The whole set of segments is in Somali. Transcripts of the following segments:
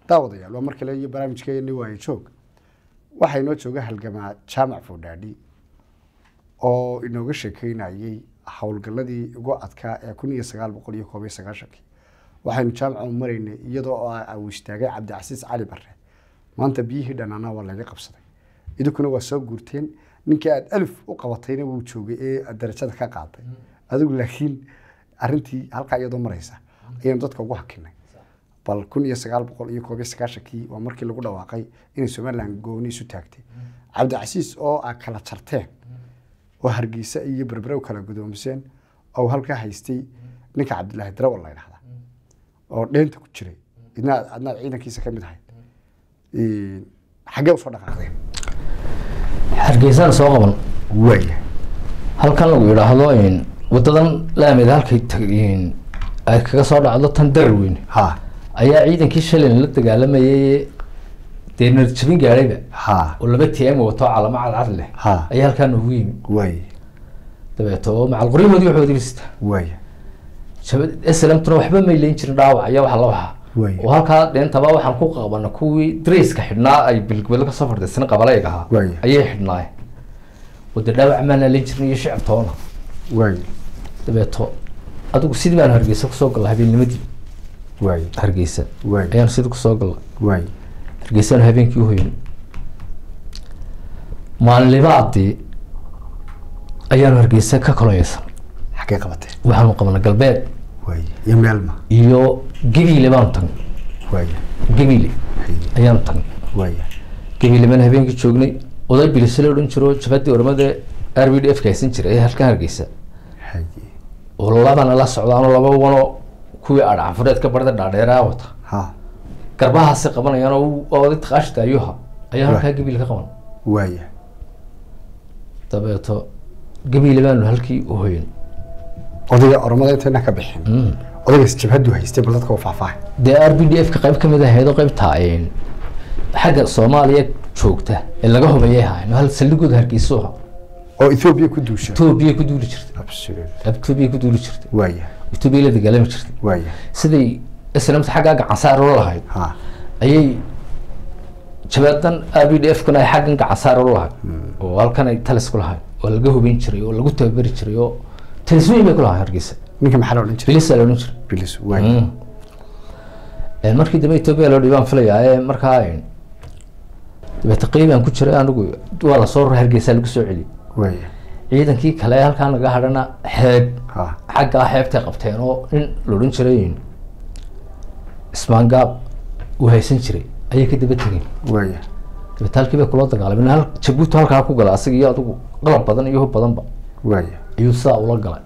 daawadayaal waa mar kale iyo barnaamijkeeni waayo joog waxaa inoo jooga halgamaa jaamac foodhaadhi oo inooga sheekeynayey howlgaladii ugu adkaa ee kun iyo sagaal boqol iyo koob iyo sagaashankii waxaynu jaamaca u maraynay iyadoo uu istaagay cabdicasiis cali bare maanta biyihii dhanaana waa laga qabsaday idinkuna waa soo guurteen ninkii aad alif u qabatayna wuu joogay ee aad darajada ka qaaday adigu laakiin arintii halkaa iyadoo maraysa ayaynu dadka ugu hakinay bal kun iyo sagaal boqol iyo koob iyo sagaashankii waa markii lagu dhawaaqay inay somaliland gooni isu taagtay cabdicasiis oo aa kala jarteen oo hargeysa iyo berbere u kala gudoomiseen oo halkaa haystay ninka cabdilaahi darawal la ydhahda oo dheenta ku jiray idna adnaad ciidankiisa ka mid ahayd xaggee usoo dhaqaaqdeen hargeysaan soo qaban waaya halkan lagu yidhaahdo wadadan laamid halkay tag- ay kaga soo dhacdo tan darar weyn ha ayaa ciidankii shalin la dagaalamayay dee narjabin gaadhayba ha oo laba tm wato calamo cadcad leh Ha. ayaa halkaa noogu yimi waaya dabeeto macal qoryahoodii waxoodii bista waaya slmtuna waxba may leyn jirin dhaawac iyo wax la waxa Way. oo halkaa dheentaba waxaan ku qabana kuwii drayska xidhnaa ay bilgabelo kasoo fardhisan qabalayg ahaa Way. ayay xidhnaayeen wada dhaawac maana leyn jirin iyo shicib toona waaya dabeeto adigu sidii baan hargeysa kusoo galla habeennimadii waaya hargeysa Way. ayaan sidii kusoo galla waaya hargeysaan habeenkii uhoyn maalinlibaadii ayaanu hargeysa ka kolonyeysan xaggee qabateen waxaanu waxaanu qabana galbeed waaya iyo meelma iyo gabiile baanu tagnay waaya gabiile ayaanu tagnay waaya gabiile baan habeenkii joognay oday bilisale odhan jiro jabadii ormada r b d f ka haysan jiray ee halkan hargeysa haye oo labana la socdaanoo laba wano kuwii adhacanfureed ka barda dhaadheeraa wata ha garbahaasi qabanayaan oo u- oo oday taqaashita ayuha ayaa halkaa gabiile ka qaban waaya dabeeto gabiile baanu halkii u hoyan odayga ormada intayna ka bixin odaygaas jabhadu haystay bal dadka u faahfaahay dee r b d f ka qayb kamid ahayd oo qaybta xagga soomaaliya joogta ee laga hubayay ahayn hal saldhigooda hargeysa u ahaa oo ethoobia ku duusha etoobiya ku duuli jirtay absolutely etoobiya ku duuli jirtay waaya etoobiya la dagaalami jirtay waaya siday islamta xaggaa gacansaar ula lahayd ha ayay jabadan r b d f kuna ay xaggan gacansaar ula lahayd oo halkan ay talis ku lahayd oo laga hubayn jiray oo lagu tababari jiray oo talisweyn bay ku lahayd hargeysa ninka maxaa la odhan jiray bilisa la odhan jiray bilis waaya Mm. markii dambe etoobiya loo dhibaan filayaa ee markaa dabeete qiibaan ku jiray anigu waa lasoo rura hargeysa lagu soo celiyay waaya ciidankii kale ee halkaa naga hadhana xeeb ha xaggaa xeebtay qabteen oo nin la odhan jiray ismaangaab uu haysan jiray ayay ka daba tegeen waaya dabeete halkii bay kula dagaalameen hal jabuuti halkaa ku gala asiga iyo adigu qalab badan iyo hub badanba waaya ayuu sidaa ula galay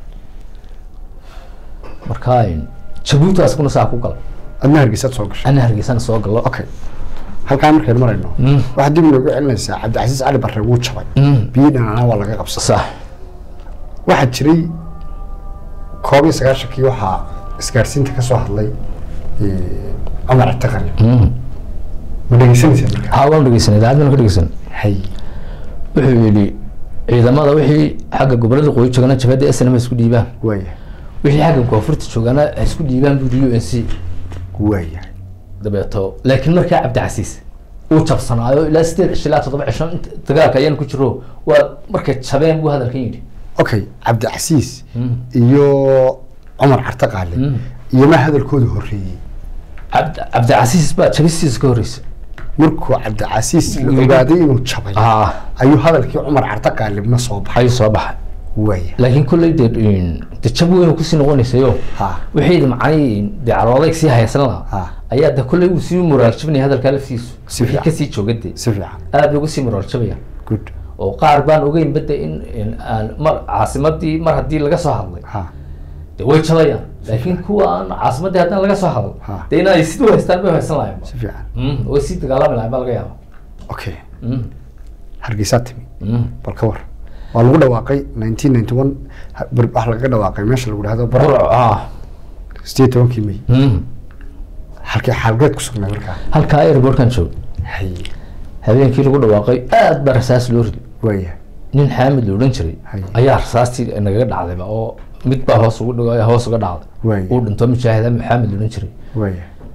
markaa jabuuti asiguna saa ku galay adna hargeysaad soo gashay ana hargeysana soo gallo okay halkaa markaynu marayno Mm. waxaad dib inoogu celinaysaa cabdicasiis cali barre wuu jabay Mm. biyo dhanaanaa waa laga qabsaday sax waxaa jiray koob iyo sagaashankii waxaa isgaarsiinta ka soo hadlay eh, cumar taqani Mm. ma dhegeysanaysaa markaa haa waan dhegeysanay idaacadana ka dhegeysan hay wuxuu yidhi ciidamada wixii xagga gobolada qoyi joogana jabhadda snm ha isku dhiibaan waaya wixii xagga koonfurta joogana ha isku dhiibaan buu u n c waaya dabeeto laakiin markaa cabdicasiis uu jabsanaayo ilaa sideed cisho ilaa toddoba cisho inta dagaalka ayaan ku jiro waa markay jabeen buu hadalkan yidhi okay cabdicasiis Mm. iyo cumar carte qaale Mm. iyo ma hadalkooda horreeyey cabd cabdicasiis baa jabistiisa ka horreysay markuu cabdicasiis la Yidhi. ogaaday inuu jabay ah ayuu hadalkii cumar carte qaalibna soo baxay ayuu soo baxay waaya laakiin kolley dee de jab weyn kusii noqonaysayo ha wixii macnihii dee calooday sii haysan lahaa ha ayaa de kolley uu sii moraal jabinaya hadalkaa laftiisu Si wixii fiican. kasii jooga dee si fiican aad bay uga sii moraal jabaya good oo qaar baan ogeyn bade in in aan mar caasimadii mar haddii laga soo hadlay ha de way jabayaan laakiin kuwa aan caasimadii haddaan laga soo hadal Ha. de inay sidii haystaan bay haysan lahayn si fiican Mm, way sii dagaalami lahayn baa laga yaaba okay Mm, hargeysaa timi mm. bal ka war waa lagu dhawaaqay nineteen ninety one waxaa lagaga dhawaaqay meesha lagu dhahdo bar Burco, ah. sideed tobankii may Mm. halkee xaalgeed ku sugnay markaa halkaa airbortkan joog hay habeenkii lagu dhawaaqay aad baa rasaas loo riday waaya nin xaamid la odhan jiray Hay. ayaa rasaastii nagaga dhacdayba oo mid baa hoos ugu dhigo hoos uga dhacday Waay. uu dhinto mujaahid xaamid la odhan jiray waaya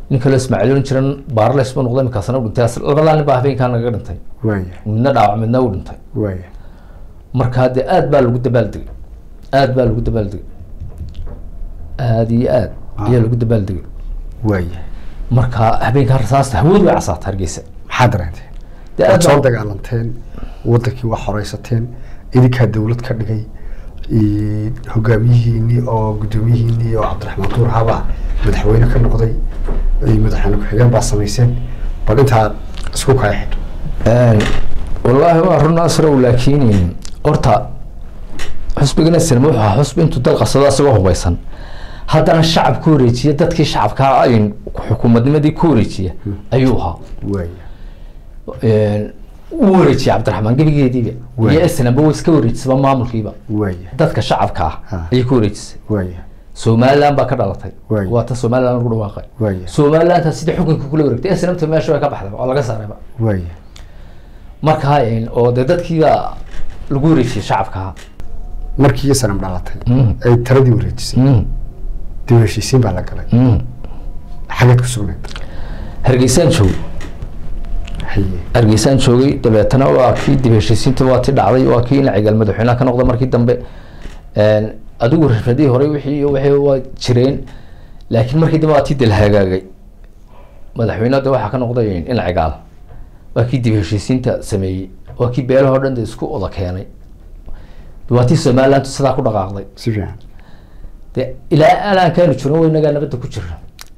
nin kaloo ismaaciil oran jiran baarles buu noqday markaasna u dhintay As- labadaa nin baa habeenkaa naga dhintay waaya midna dhaawac midna u dhintay waaya markaa dee aad baa lagu dabaaldegay aad baa lagu dabaaldegay aad iyo aad ayaa lagu dabaaldegay waaya marka habeenkaa rasaasta hawadu way casaata hargeysa maxaa dareenteen dee waad aad soo baa dagaalanteen wadankii waa horeysateen idinkaa dawlad ka dhigay i- hogaamiyihiinii oo guddoomiyihiinii oo cabdiraxmaan duur haba madaxweyne ka noqday i madaxweyne ku-xigeen baa samayseen bal intaa isku kala xidho Een, wallaahi waa run asrow laakiin horta xusbigana sinima wuxuu ahaa xusbi intuu dal qabsado isagoo hubeysan haddana shacab ku wareejiya dadkii shacabkaa ay xukuumadnimadii ku wareejiya ayuu ahaa waaya Een, u wareejiyay cabdiraxmaan gebigeediiba Waay. iyo snaba way iska wareejisaba maamulkiiba waaya dadka shacabka ah Ha. ayay ku wareejisay waaya somaliland baa ka dhalatay Waay. waa ta somaliland lagu dhawaaqay waaya somalilandta sidii xukunka kula wareegtay snamta meesha way ka baxday oo laga saarayba waaya markaa een, oo dee dadkiiba lagu wareejiyay shacabka markii iyo sanam dhalatay Mm. ay taladii wareejisay Mm, dib u heshiisiin baa la galay mm. xageed ku sugnayd hargeysaan joogay haye hargeysaan joogay dabeetana waa kii dib heshiisiinta waa ti dhacday waa kii inacigaal madaxweynaha ka noqda markii dambe Een, adigu rafadihii hore wixii iyo wixii waa jireen laakiin markii dambe waa tii dil hagaagay madaxweynaha de waxaa ka noqday inacigaal waa kii dib heshiisiinta sameeyey waa kii beelahoo dhan de isku oda keenay waa tii somaliland sidaa ku dhaqaaqday si fiican de ilaa alaankaanu joogno wa inagaa nabadda ku jira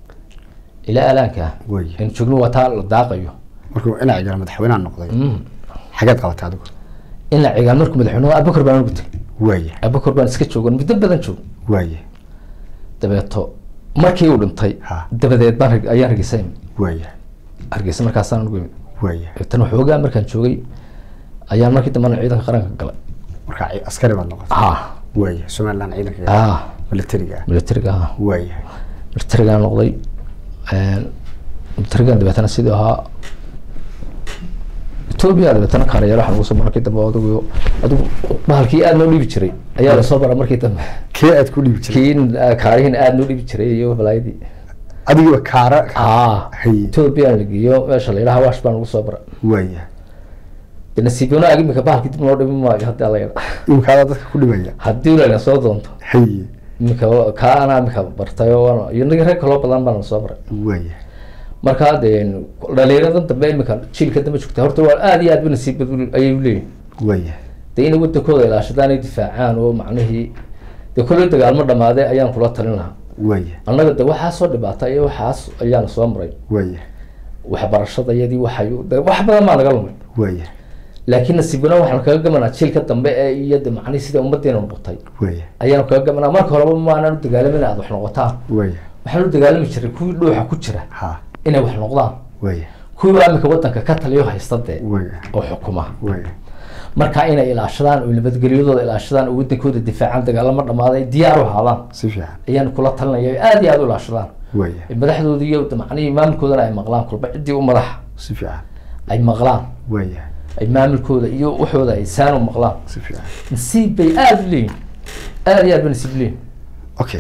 ilaa alaanka Way. aynu joogno waa taa la daaqayo markuu inacigaal madaxweynaha noqday Mm. xageed qabatay adigu in la cigaal markuu madaxweyne abubakar baan ugu tegay waaya abubakar baan iska joogan muddo badan joog waaya dabeeto markii uu dhintay Ha. dabadeed baan Harge- ayaan hargeysa imi waaya hargeysa markaasaan ugu imi waaya tan waxoogaa markaan joogay ayaan markii dambena ciidanka qaranka galay markaa ci- askari baad noqotay ha waaya somaliland ciidanka ha militariga ah militariga ha waaya militarigaan noqday Een, militarigan dabeetana sidii ahaa etoobiya dabeetana kaarayaal waxaan ugu soo markii dambe adigu adigu bahalkii aad noo dhibi jiray ayaa lasoo bara markii dambe kee aad ku dhiibi jirtay kii kaarihiin aad noo dhibi jiray iyo balaayadii adigiba kaara aa Haye. ethoobiyan la geeyo meesha la yidhaha wash baan ugu soo bara waaya de nasiibona ag imika bahalkii dib noo dhimi maayo haddii alla yidha imkaadaa dadka ku dhibaya haddii layna soo doonto haye imika kaa anaa imika bartay oo iyo nagi reer kaloo badan baan soo baray waaya markaa de dhalinyaradan dambe imika jiilka dambe joogta horta waa aad iyo aad ba nasiib badan ayay leeyihin waaya de inay wadankooda ilaashadaan ay difaacaan oo macnihii de kolley dagaalmo dhamaaday ayaan kula talin lahaa waaya annaga de waxaasoo dhibaata iyo waxaas ayaana soo maray waaya waxbarashadayadii waxay de wax badan baa naga lumay waaya laakiin nasiibana waxaan kaga gamanaa jiilka dambe ee iyo de macnihi sida ummadeena noqotay waaya ayaanu kaga gamanaa marka horeba maanaan u dagaalamin aad wax noqotaan waaya waxaan u dagaalami jiray kuwii dhuuxa ku jira ha inay wax noqdaan waaya kuwii amika wadanka ka taliyo haysta dee waaya oo xukuma waaya marka inay ilaashadaan oo nabadgelyadooda ilaashadaan oo wadankooda difaacaan dagaalamo dhamaaday diyaar u ahaadaan si fiican ayaan kula talinaya oo aad iyo aad u ilaashadaan waaya madaxdooda iyo de macnihii maamulkoodana ay maqlaan kolba ciddii u madaxa si fiican ay maqlaan waaya ay maamulkooda iyo waxooda ay saan u maqlaan si fiican nasiib bay aada u leeyihin aada iyo aad ba nasiib leeyihin okay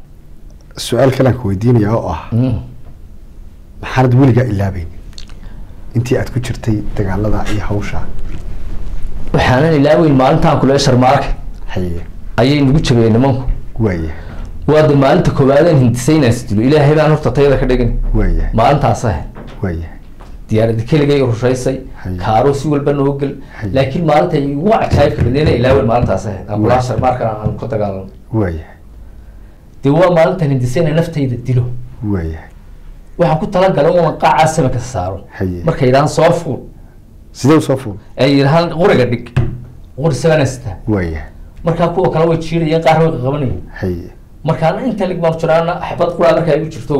su-aal kalaan ku weydiinaya oo ah Mm. maxaanad weligaa ilaabeyn intii aad ku jirtay dagaalada iyo hawsha waxaanan ilaaweyn maalintaan kule sharmaarka haye ayay nagu jabiyeen nimanku waaya waa de maalinta koowaadeen hindisaynaan isdilo ilaahay baan horta tayada ka dhigin waaya maalintaas ahayd waaya diyaarada keligay rushaysay Haye. kaaro si walba noo gel Haye. laakiin maalinta igu cajaayibka badneena ilaaweyn maalintaas ahayd aan kulaa sharmaarkan aan ku dagaalano waaya dee waa maalintan hindisayna naftayda dilo waaya waxaan ku talagalay unan qaacaa samaka saaro Haye. markay yidhahaan soo fuul sidee usoo fuul ay yidhahaan quriga dhig quri sabanasta waaya markaa kuwa kale way jiidayeen qaar way qabanayeen haye markaan inta lig baan jiraana xabad quraa markaa igu jirto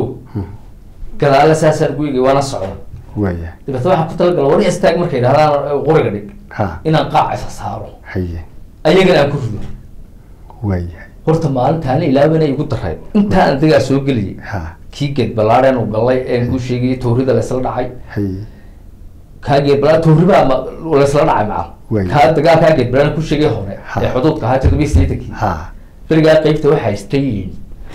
gadaala saasaan guyga waana socda waaya dabeetna waxaan ku talagala wari istaag markay yidhahdaan quriga dhig ha inaan qaaca isa saaro haye ayagana aan ku rido waaya horta maalintaana ilaabana igu daray intaa aan dagaa soo geliyay ha kii geed ballaadheen uu galay een kuu sheegayay tawrida laysla dhacay haye kaa geed balaa tawribaa ma laysla dhacay maca Way. kaa dagaal kaa geed balaan ku sheegay hore Ha. ee xuduudka ahaa toddobiyi sideetankii ha berigaa qeybta waxaa haystay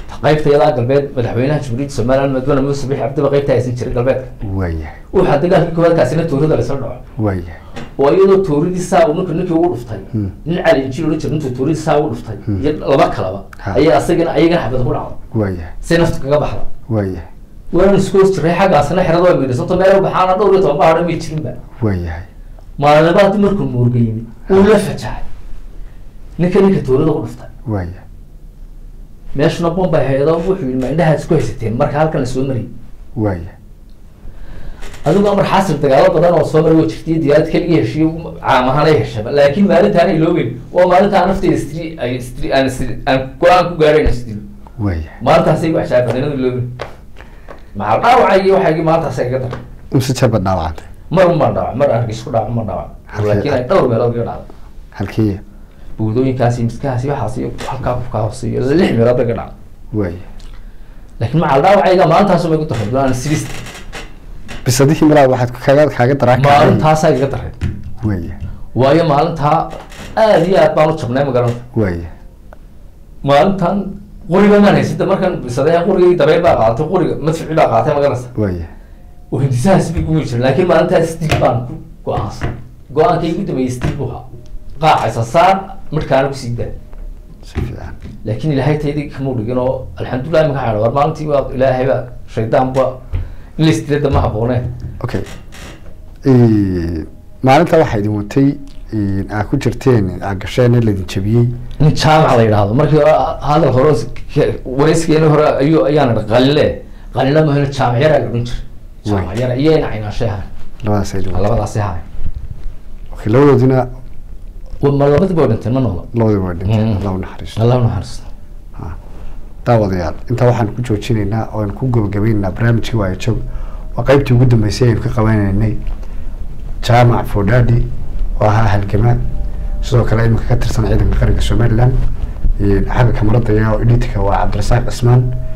qaybta yadaa galbeed madaxweynaha jamhuuriyadda somaliland madwana muuse bixi cabdiba qaybta haysan jiray galbeedka waayahay waxaa dagaalkii koowaad kaasina tuurada lasla dhaco waayahay oo iyadoo tuuridii saa uu ninka ninkii ugu dhuftay Hmm. nin cali injiil odhan jira intuu tuuridii saa ugu dhuftay Hmm. iyo laba kalaba Ha. ayaa asagana ayagana xabad ku dhacdo waayahay si naftu kaga baxda waayahay waan isku hoos jiray xaggaasna xerada waa miidhasanto meel baxaana dhowr iyo toban bahadha may jirinba waayahay maalinabaadii markuu muurga yimid wuu la fajaxay ninka ninka tuurida ku dhuftay waayahay meeshuna bombay hayado wuxuu yidhi ma indhahaad isku haysateen marka halkan la soo mariyay waayahay adigu amar xaasil dagaalo badan oo soo maray waa jirtay diyaarad keligii heshiyo caam ahaan ay heshaba laakiin maalintaan ay loogeyn waa maalintaan nafteyda istri ay istri aan istri aan go-aan ku gaadhayn isdilo waayahay maalintaasay ku cashaabadanadu loogeyn maxaa dhaawacay waxaygii maalintaasay iga daray imse jeer baad dhaawacantay mar ma dhaawac mar argis ku dhaawac ma dhaawac Halkee- laakiin ay dhowr meelood iga dhacday halkii buudooyinkaasi miskahaasi waxaas iyo halkaa kufkaa hooseeyo lix meelood iga dhacday waayahay laakiin maxaa dhaawacayga maalintaasuma igu daray aan sidist bisadihii malaa waxaad kaaga kaaga daraa maalintaasaa iga daray waayahay waayo maalintaa aad iyo aad baan u jabnay magaranta waayahay maalintan quriga maan haysida markan bisadee qurigii dabeyl baa qaadatay quriga madfici baa qaadatay magarasa waayahay oo hindisahaas bay gumi jiray laakiin maalintaas stig baan ku go-aansan go-aankay ugu dambeeyey stig buu ahaa qaacaysa saar midhkaana kusii daa si fiican laakiin ilaahay taydii kamuu dhigin oo alxamdulilah imaka xadha war maalintii waa ilaahay baa shaydaan ba in la istilada ma habooneen okay maalinta waxaa idin watay aa ku jirteen aa gasheen in laydin jabiyey nin jaamac la yidhaahdo markii hore hadal hore wareysigeeni hore ayuu ayaan idhi qalinle qalinle mahayno jaamac yaraa la odhan jiray jaamac yara iyo ina caynaashay ahay labadaas ay idin watay labadaasi ahay okay labadoodina ma labadiba way dhinteen ma noola labadii waa dhinteen Mm. allah u naxariisto allah naxariisto daawadayaal intaa waxaan ku joojinaynaa oo aan ku gabagabaynaynaa barnaamijkii waayo joog waa qaybtii ugu dambeysay aynu ka qabanaynay jaamac fodhadi oo ahaa halgamaa sidoo kale iminka ka tirsan ciidanka qaranka somaliland xagga kamarada iyo editka waa cabdirasaaq cismaan